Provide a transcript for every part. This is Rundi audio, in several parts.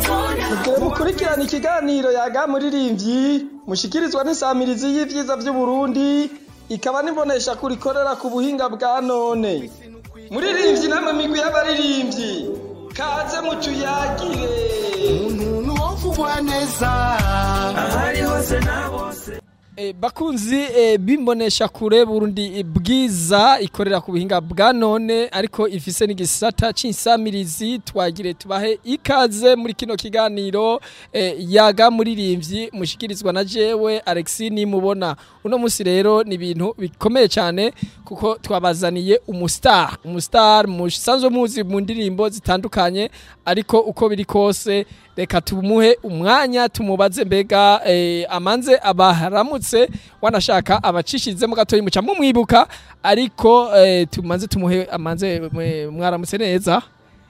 Mugire mukurikirana ikiganiro yaga muririmbyi mushikirizwa n'isamirizi y'ivyiza vy'Uburundi ikaba nibonesha kurikorera ku buhinga bwa none. Muririmbyi namwe migwi y'abaririmbyi kaze mucuyagire. umuntu wovugwa neza ahari hose na bose E, bakunzi e, bimbonesha kure Burundi bwiza ikorera ku buhinga bwa none ariko ifise n'igisata c'insamirizi twagire tubahe ikaze muri kino kiganiro e, yaga muririmbyi mushikirizwa na jewe Alexis nimubona uno musi rero ni ibintu bikomeye cyane kuko twabazaniye umustar umustar musanzwe muzi mu ndirimbo zitandukanye ariko uko biri kose reka tumuhe umwanya tumubaze mbega eh, amanze abaharamutse wanashaka abacishizemo gatoyi muca mumwibuka ariko eh, tumanze tumuhe amanze mwe- mwaramutse neza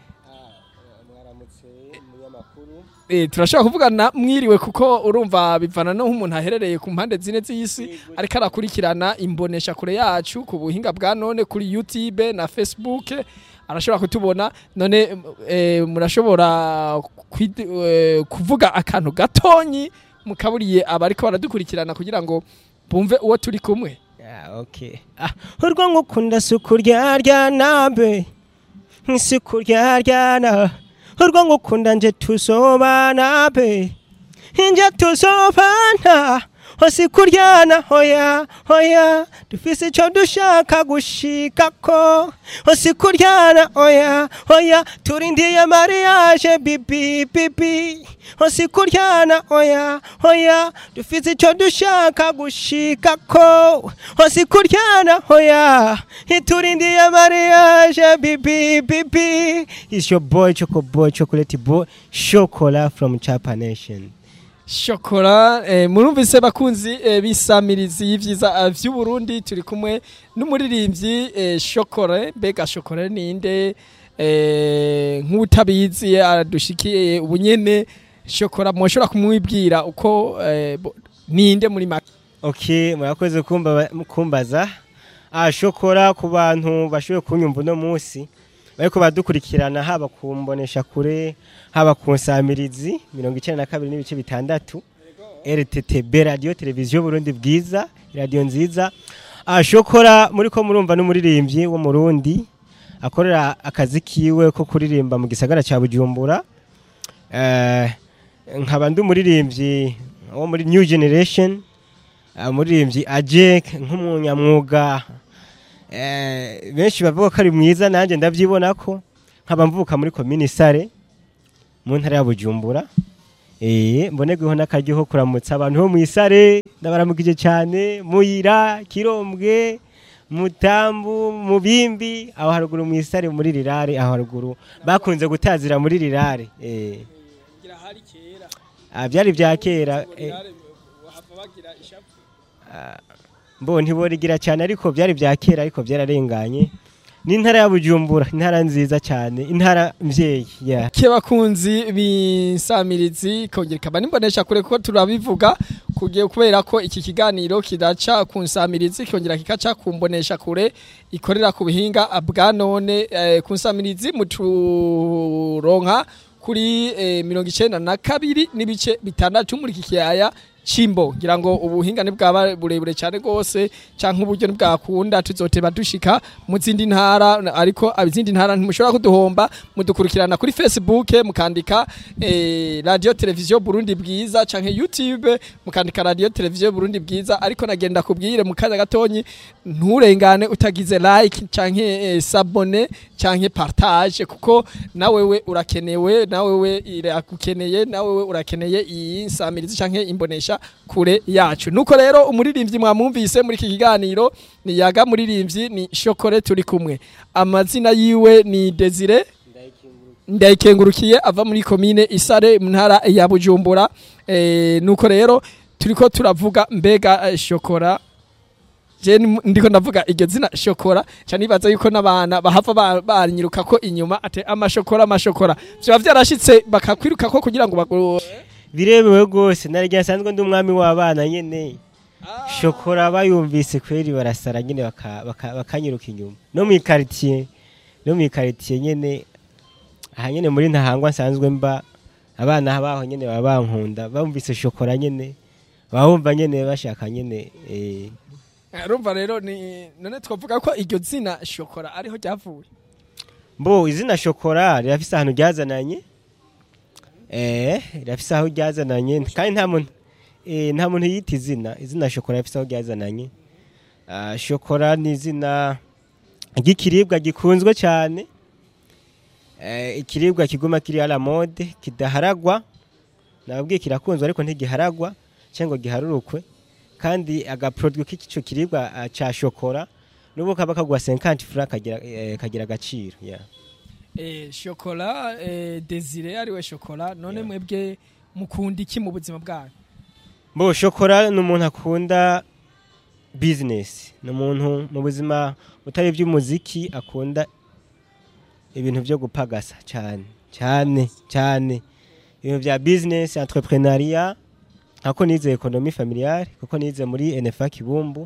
mwaramutse umunyamakuru Eh, turashobora kuvugana mwiriwe kuko urumva bivana no nk'umuntu aherereye ku mpande zine z'isi ariko arakurikirana imbonesha kure yacu ku buhinga bwa none kuri YouTube na Facebook arashobora kutubona none eh, murashobora kwid- eh, kuvuga akantu gatonyi mukaburiye abariko baradukurikirana kugira ngo bumve uwo turi kumwe Ah, okay. Ah, urwo ngukunda si ukuryaryana be si ukuryaryana urwo ngukunda nje tuzobana be nje tuzobana hose kuryana hoya hoya dufise ico dushaka gushikako hose kuryana hoya hoya turindiye mariage bibi bibi hose kuryana hoya hoya dufise ico dushaka gushikako hose kuryana hoya turindiye mariage bibi bibi is your boy choco boy chocolate boy chocolate from chapa nation shokora eh, murumvise bakunzi eh, bisamirizi y'ivyiza eh, vy'uburundi turi kumwe n'umuririmbyi eh, shokore mbega shokore ninde eh, nk'utabizi adushikiye ubunyene shokora mwoshobora kumwibwira uko eh, bo- ninde muri make Okay, murakoze kumba kumbaza. Ah shokora ku bantu bashoboye kunyumva uno munsi. Bariko badukurikirana haba kumbonesha kure, haba ku nsamirizi 92 n'ibice bitandatu. RTTB radio televiziyo Burundi bwiza, radio nziza. Ah shokora muri ko murumva n'umuririmbyi wo mu Burundi akorera akazi kiwe ko kuririmba mu gisagara ca Bujumbura. Eh nkaba ndi umuririmbyi wo muri New Generation umuririmbyi ajek nk'umunyamwuga eh, benshi bavuga ko ari mwiza nanjye ndabyibona ko nkaba mvuka muri komini sare mu ntara ya bujumbura eh, mbonerweho n'akaryo ko kuramutsa abantu bo mu isare ndabaramukije cyane muyira kirombwe mutambu mubimbi aho haruguru mu isare muri rirare aho haruguru bakunze gutazira muri rirare eh. ah, byari bya kera eh. mbo ntiborigira cyane ariko byari bya kera ariko byararenganye ni intara ya bujumbura intara nziza cyane intara mvyeyi yeah. ke bakunzi b'insamirizi kongera ikaba nimbonesha kure kuko turabivuga kugiye kubera ko iki kiganiro kidaca ku nsamirizi kongera kikaca ku mbonesha kure ikorera ku buhinga bwa none eh, ku nsamirizi muturonka kuri eh, mirongo icenda na kabiri n'ibice bitandatu muri iki kiyaya cimbo ngira ngo ubuhinga bwaba burebure cyane rwose canke uburyo ntibwakunda tuzoteba dushika mu zindi ntara ariko izindi ntara ntimushobora kuduhomba mudukurikirana kuri facebook mukandika eh, radio televiziyo burundi bwiza canke youtube mukandika radio televiziyo burundi bwiza ariko nagenda kubwire mu kanya gatonyi nturengane utagize like canke eh, sabone canke partage kuko nawewe urakenewe nawewe iragukeneye nawewe urakeneye iyi nsamirizi canke imbonesha kure yacu nuko rero umuririmbyi mwamwumvise muri iki kiganiro ni yaga muririmbyi ni shokore turi kumwe amazina yiwe ni Desire ndayikengurukiye ava muri komine isare mu ntara ya bujumbura e, nuko rero turiko turavuga mbega eh, shokora je ni- ndiko ndavuga iryo zina shokora ca nibaza yuko n'abana bahava ba- banyiruka ko inyuma ate amashokora amashokora vyoba vyarashitse bakakwiruka ko kugira ngo bagu birebewe rwose narya nsanzwe ndi umwami w'abana nyene shokora bayumvise kweri barasara nyene baka- baka- bakanyiruka inyuma no mu ikaritiye no mu ikaritiye nyene aha nyene muri ntahangwa nsanzwe mba abana baho nyene baba bankunda bumvise shokora nyene baba bumva nyene bashaka nyene eh, urumva rero ni none twavuga ko iryo zina shokora ariho ryavuye mbo izina shokora rirafise ahantu ryazananye eh rirafise aho ryazananye kandi nta muntu eh, nta muntu yita izina izina shokora rirafise aho ryazananye Ah, shokora ni izina ry'ikiribwa gikunzwe cyane eh, ikiribwa kiguma kiri à la mode kidaharagwa nababwiye kirakunzwe ariko ntigiharagwa cyangwa giharurukwe kandi agaproduit k'ico kiribwa ah, ca shokora nubu kaba kagwa 50 francs kagira eh, kagira agaciro yeah. eh, shokora eh, desire ariwe shokora none Yeah. mwebwe mukunda iki mu buzima bwanyu Bo shokora ni umuntu akunda business ni umuntu mu buzima butari iby'umuziki akunda ibintu byo gupagasa cyane cyane cyane ibintu bya business entrepreneuria ako nize economie familiale kuko nize muri NFA Kibumbu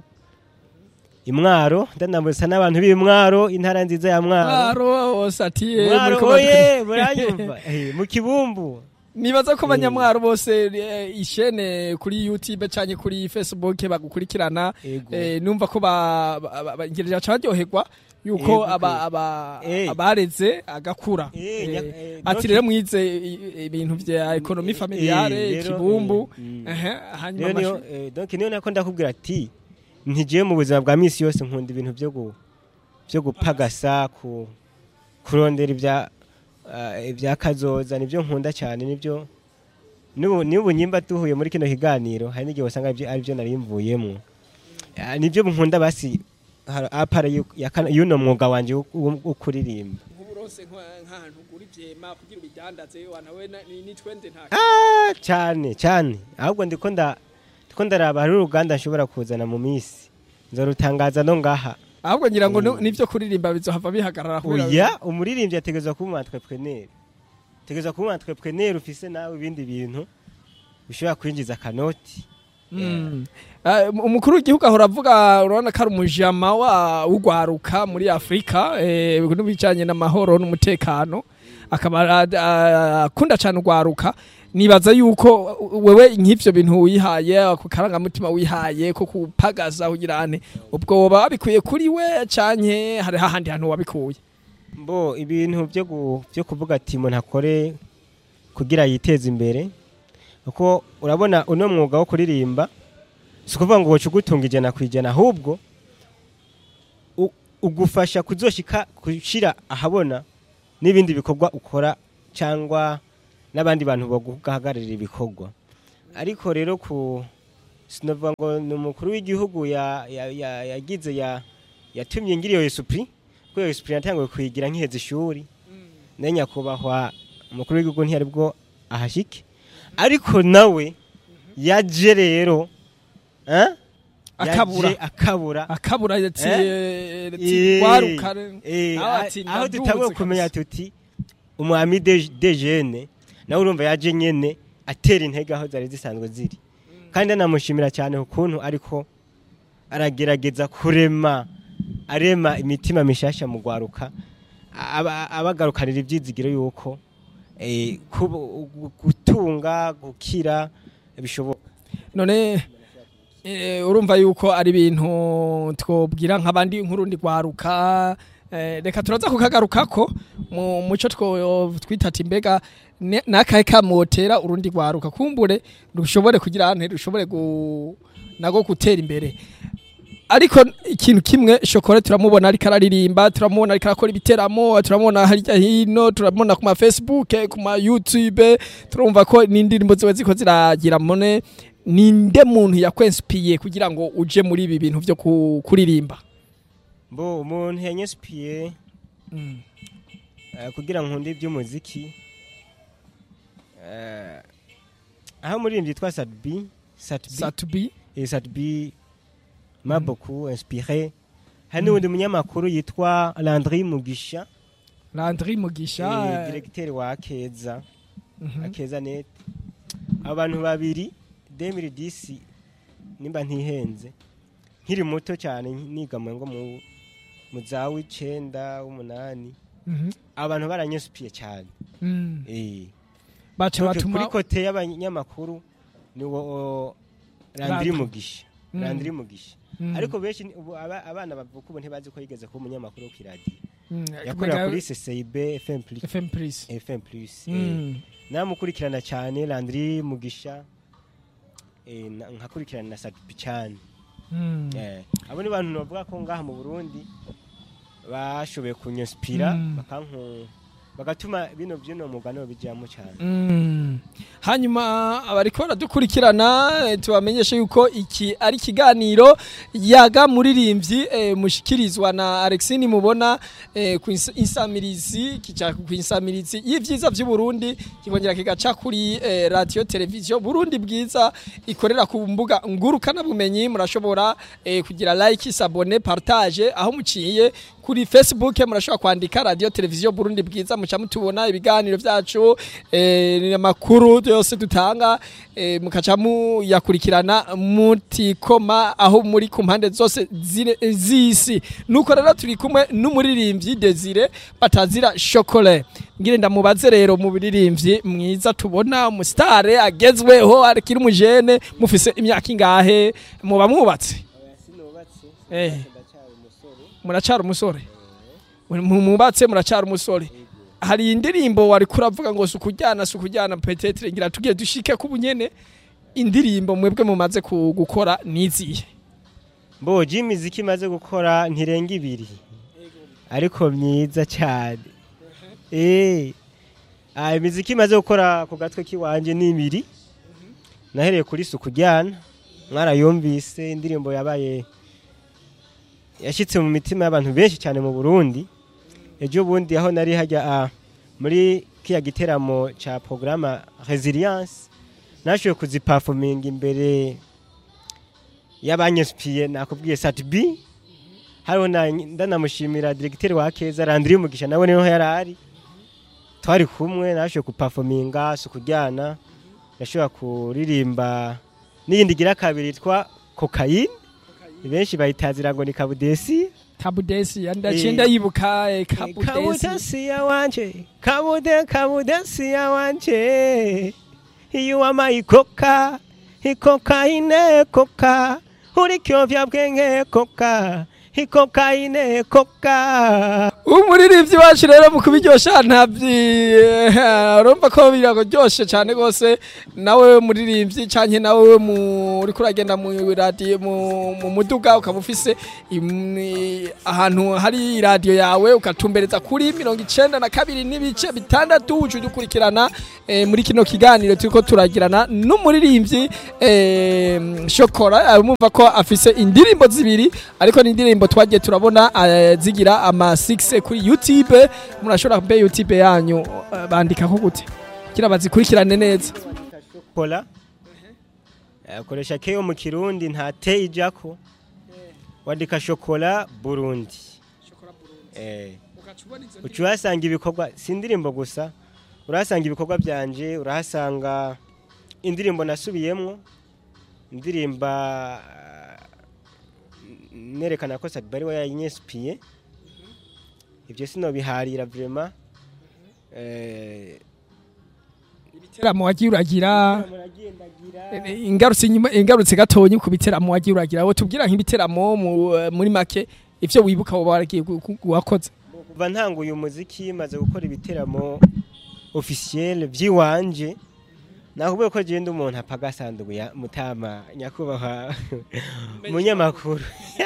imwaro ndanamutsa n'abantu b'imwaro intara nziza ya mwaro mwaro wose ati eh, mwaro muriko oye badu- muranyumva Eh, mu kibumbu nibaza ko abanyamwaro bose eh, ishene kuri youtube canke kuri facebook bagukurikirana Ego. eh, numva ko ba- ba- ba- ba- ngirira ca baryoherwa yuko Ego, aba- aba- Eh. abareze agakura Eh, Eh, nya- eh, ati donc- rero mwize i- ibintu vya ekonomi Eh, familiare rero, ikibumbu eh, mm. ehe, hanyuma rero niyo amashu- eh, donc niyo nako ndakubwira ati ntigiye mu buzima bwa misi yose nkunda ibintu byo gu byo gupagasa ku kurondera ibya ah, ibya kazoza nibyo nkunda cyane nibyo n'ubu n'ubu nyimba tuhuye muri kino kiganiro hari n'igihe wasanga aribyo aribyo nari mvuyemo Ah, nibyo nkunda basi har- apara yu- ya kana- y'uno mwuga wanje wo- wo wo kuririmba nk'uburonse nka- nk'ahantu ugura ivyema kugira ubidandaze wanawe na- ni ni twende nta Ah, cyane cyane ahubwo ndiko nda ndiko ndaraba hari uruganda nshobora kuzana mu minsi nzorutangaza no ngaha ahubwo ngira ngo Mm. nu- n'ivyo kuririmba bizohava bihagarara kubera oya umuririmbyi ategerezwa kuba umu entrepreneur ategerezwa kuba umu entrepreneur ufise nawe ibindi bintu bishobora kwinjiza akanoti Mm. Ah, umukuru w'igihugu ahora avuga urabona ko ari umujama wa ugwaruka muri Afrika eh n'ibijanye n'amahoro n'umutekano akaba ah, ah, akunda cyane ugwaruka nibaza yuko wewe nk'ivyo bintu wihaye ako karangamutima wihaye ko kupagaza kugira ane ubwo woba wabikuye kuri we canke hari hahandi hantu wabikuye mbo ibintu byo gu- byo kuvuga ati umuntu akore kugira yiteze imbere kuko urabona uno mwuga wo kuririmba si ukuvuga ngo woca ugutunga ijana ku ijana ahubwo u- ugufasha kuzoshika gushira ahabona n'ibindi bikorwa ukora cyangwa n'abandi bantu baguhagararira ibikorwa ariko rero ku sinavuga ngo ni umukuru w'igihugu ya- ya- ya- yagize ya yatumye ngira iyo esupuri kuko iyo esupuri natanguye kuyigira nkiheza ishuri nayo nyakubahwa umukuru w'igihugu ntiyari bwo ahashike ariko nawe yaje rero eh? Akabura. Yaje akabura akabura ati Eh? ati gwaruka Eh, nawe ati aho ndaduze dutanguye kabisa. kumenya tuti umwami de de jene nawe urumva yaje nyene atera intege aho zari zisanzwe ziri kandi anamushimira cyane ukuntu ariko aragerageza kurema arema imitima mishasha mu gwaruka aba- abagarukanira ibyizigiro yuko eh, kubu- gutunga gukira bishoboka none eh, urumva yuko ari ibintu twobwira nk'abandi nk'urundi rwaruka eh, reka turaza kukagarukako mu muco two twita ati mbega ne- nakahe kamotera urundi rwaruka kumbure rushobore kugira ante rushobore gu, nago gutera imbere ariko ikintu kimwe shokora turamubona ariko araririmba turamubona ariko arakora ibiteramo turamubona harya hino turamubona ku ma facebook ku ma youtube turumva ko n'indirimbo ziba ziko ziragira mone ninde muntu yakwensipiye kugira ngo uje muri ibi bintu byo ku- kuririmba mbo umuntu yanyespiye eh, kugira nkunde iby'umuziki eh, aho umuririmbyi yitwa Sadbi Satbi satubi et Sadbi m'a beaucoup inspiré hari n'undi munyamakuru yitwa Landry Mugisha landri mugisha eh, directeur wa Akeza mhm. Akeza net abantu babiri 2010 nimba ntihenze nkiri muto cyane niga mu ngo mu mu za w'icenda w'umunani Mhm. abantu baranyesupiye cyane Mm. eh baca Donc, batuma kuri kote y'abanyamakuru ni wo Landry Bata. Mugisha Mm. Landry Mugisha Mm. ariko benshi ni- ubu aba- abana bavuka ubu ntibazi ko yigeze kuba umunyamakuru wo kw'iradiyo Mm, yakorera kumenya kuri CCIB FM Plus FM Plus FM Plus eh, Mm. namukurikirana cyane Landry Mugisha eh, na- nkakurikirana na Sadpi cyane Mm. Eh, abo ni bantu bavuga ko ngaha mu Burundi bashoboye kunyinspira Mm. bakanku bagatuma bino byino mugano bijyamo cyane Mm. hanyuma abariko baradukurikirana eh, tubamenyeshe yuko iki ari ikiganiro yaga muririmbyi eh, mushikirizwa na Alexine mubona eh, ku ins- insamirizi kica ku insamirizi y'ivyiza vy'u Burundi kikongera kigaca kuri eh, radio television Burundi bwiza ikorera ku mbuga ngurukana bumenyi murashobora eh, kugira like sabone partage aho muciye kuri Facebook murashobora kwandika radio television Burundi bwiza muca mutubona ibiganiro vyacu eh, amakuru yose dutanga eh, mukaca muyakurikirana mutikoma aho muri ku mpande zose zine- z'isi nuko rero turi kumwe n'umuririmbyi Desire batazira chocolat ngire ndamubaze rero mu biririmbyi mwiza tubona umusitare agezweho akiri umujene mufise imyaka ingahe muba mwubatse Eh. muracara umusore Mu- mubatse muracara umusore hari indirimbo wari kuravuga ngo sukujyana sukujyana petetre ngira tugiye dushike ku bunyene indirimbo mwebwe mumaze ku- gukora niziye mboji imiziki imaze gukora ntirenga ibiri ariko myiza cyane eh ah imiziki imaze gukora ku gatwe kiwanje ni ibiri nahereye kuri suku jyana mwarayumvise indirimbo yabaye yashyitse mu mitima y'abantu benshi cyane mu Burundi ejo bundi aho nari hajya ah, muri kiya giteramo ca programa resilience nashoboye kuziperforminga imbere y'abanyespiye nakubwiye Satbi hariho na- ndanamushimira directeur wa Keza Landry Mugisha nawe niho yari ari twari kumwe nashoboye kuperforminga sukujyana yashobora kuririmba n'iyindi gira kabiri yitwa cocaine benshi bayitazira ngo ni kabudesi kabudesi ndaciye Eh. ndayibuka eh, kabudesi kabudesi ya wanje kabude kabudesi ya wanje iyo wamaye ikoka ikokaine koka uri kyovya bwenge koka ikokaine koka umuririmbyi wacu rero mu kubiryosha ntabyi urumva ko biraryoshe cyane rwose nawe muririmbyi canke nawe mu- uriko uragenda mu radio mu mu muduga ukaba ufise im- ahantu hari radio yawe ukatumbereza kuri mirongo icenda na kabiri n'ibice bitandatu uca udukurikirana eh, muri kino kiganiro turiko turagirana n'umuririmbyi eh, shokora mumva ko afise indirimbo zibiri ariko ni indirimbo twagiye turabona eh, zigira ama 6 kuri YouTube murashobora mbe YouTube yanyu eh, bandika ko gute kira bazikurikirane neza kola akoresha keyo mu kirundi nta te ijako wandika shokola burundi eh uca uhasanga ibikorwa si indirimbo gusa urahasanga ibikorwa byanje urahasanga indirimbo nasubiyemwo indirimba ah, nerekana ko Sadbari we yayinyespiye ibyo sinobiharira vraiment eh ibiteramo wagiye uragira muragendagira eh, ingarutse inyuma ingarutse gatonyi ku biteramo wagiye uragira wo tubwira nk'ibiteramo mu- muri make ivyo wibuka woba waragiye gu- gu- wakoze kuva ntanguye umuziki maze gukora ibiteramo officiel by'iwanje nakubwiye ko genda umuntu apfa agasanduku ya mutama nyakubahwa munyamakuru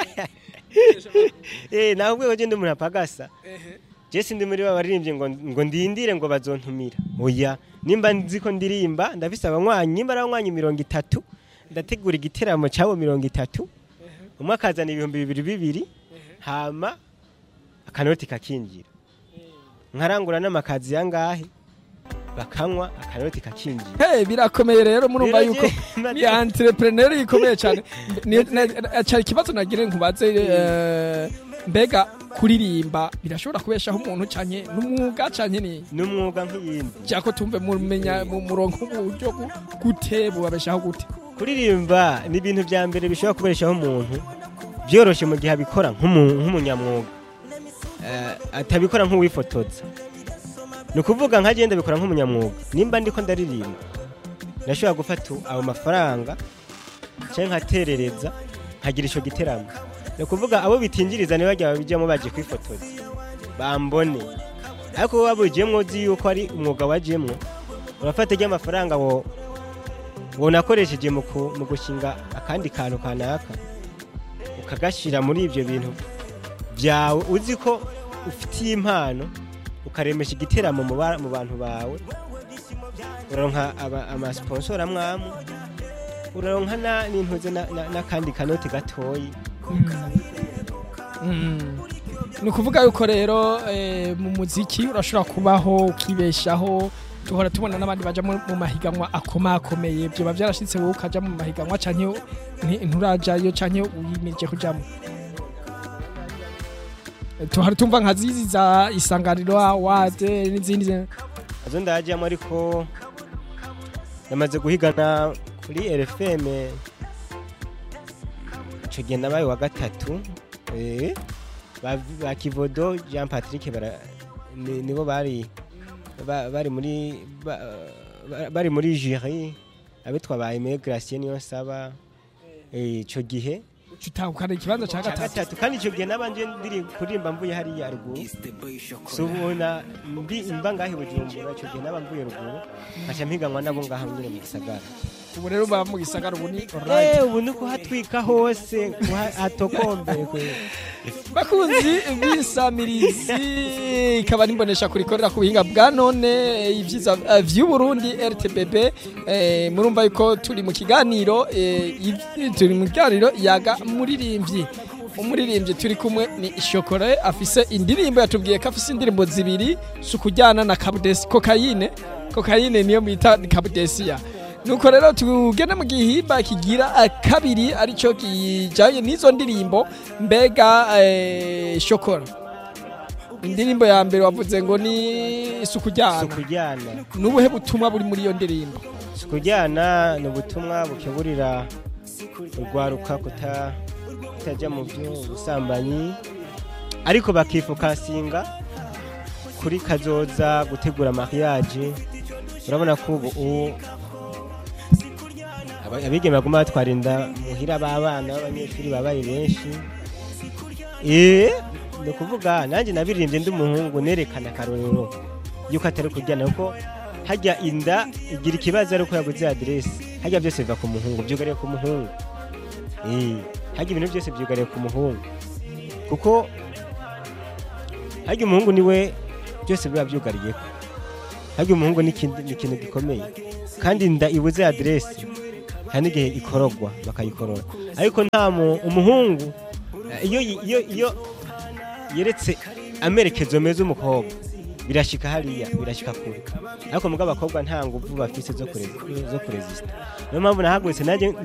eh nakubwiye ko genda umuntu apfa agasa je sindi muri ba baririmbye ngo ngo ndindire ngo bazontumira oya nimba nzi ko ndirimba ndafise abanywanyi nimba ari abanywanyi mirongo itatu ndategura igiteramo cyabo mirongo itatu umwe akazana ibihumbi bibiri bibiri hama akanoti kakinjira nkarangura n'amakazi yangahe bakanywa akanoti kakinjira Hey, birakomeye rero murumva Rero yuko je- ni entrepreneur ikomeye cyane Ni- na- cyari ikibazo nagire nkubaze eh, mbega kuririmba birashobora kubeshaho umuntu cyane n'umwuga cyane ni n'umwuga nk'iyindi cyako tumve mumenya mu murongo uburyo gu- gute bubabeshaho gute kuririmba ni ibintu bya mbere bishobora kubeshaho umuntu byoroshye mu gihe abikora nk'umu- nk'umunyamwuga Eh, atabikora nk'uwifotoza ni ukuvuga nka genda bikora nk'umunyamwuga nimba ndiko ndaririmba ndashobora gufata ayo mafaranga cyangwa nkaterereza nkagira icyo giteramo ni ukuvuga abo bitinjiriza niba bajya babijyamo baje kwifotoza bambone ariko wowe wabujyemo uzi yuko ari umwuga wajyemo urafata ry'amafaranga wo wonakoresheje mu ku- mu gushinga akandi kantu kanaka ukagashyira muri ibyo bintu byawe uzi ko ufitiye impano ukaremesha igiteramo mu ba- mu bantu bawe uraronka aba- amasiponsora amwamwe uraronka na- n'intuze na- na- n'akandi kanoti gatoyi Mm. ni ukuvuga yuko rero eh, mu muziki urashobora kubaho ukibeshaho duhora tubona n'abandi baja mu mu mahiganwa akomakomeye byoba byarashitse wowe ukaja mu mahiganwa canke nti- nturajayo canke wimirije kujamo tuhora tumva nka zizi za isanganiro awade n'izindi ze- azo ndajyamo ariko namaze guhigana kuri RFM icyo gihe nabaye wa gatatu eh, ba ba Kivodo Jean Patrick bara ni- nibo bari ba- bari muri ba- ba- bari muri jury abitwa ba Aimé Gracien niyo saba eh, ico gihe utahukana ikibanza ca cya gatatu gatatu kandi icyo gihe nabanje ndiri kuririmba mvuye hariya ruguru subona mbi mba ngahe bujumbura icyo gihe naba mvuye ruguru nkaca mpiganwa nabo ngaha nyine mu gisagara ubu rero uba mu gisagara ubu ni oranje eh ubu ni kuhatwika hose hatokombere kwe bakunzi b'isamirizi ikaba nimbonesha kurikorera ku buhinga bwa none ibyiza eh, vy'uburundi rtbb eh, murumva yuko turi mu kiganiro eh, iv- turi mu kiganiro yaga muririmbyi umuririmbyi turi kumwe ni shokore afise indirimbo yatubwiye ko afise indirimbo zibiri si ukujyana na kabudesi kokayine kokayine niyo bita kabudesiya nuko rero tugende mu gihimba kigira eh, kabiri aricyo kijanye n'izo ndirimbo mbega eh, shokora indirimbo ya mbere wavuze ngo ni isuku ryana sukujyana nubuhe butumwa buri muri iyo ndirimbo sukujyana ni ubutumwa bukeburira urwaruka kuta kutajya mu by'ubusambanyi ariko bakifokasinga kuri kazoza gutegura mariage urabona ko ubu ubu aba- abigeme baguma batwara inda muhira b'abana b'abanyeshuri babaye benshi eh ni ukuvuga nanjye nabiririmbye ndi umuhungu nerekana akarorero yuko atari kujyana kuko hajya inda igira ikibazo ariko yaguze aderesi hajya byose biva ku muhungu byugariye ku muhungu eh hajya ibintu byose byugariye ku muhungu kuko hajya umuhungu niwe byose biba byugariye hajya umuhungu ni ikindi- ni ikintu gikomeye kandi inda ibuze aderesi hari n'igihe ikorogwa bakayikorora ariko nta mu- umuhungu eh, iyo iyo iyo yeretse amerekezo meza umukobwa birashika hariya birashika kure ariko mugabo abakobwa nta nguvu bafise zo kurezi zo kurezista niyo mpamvu nahagurutse nanjye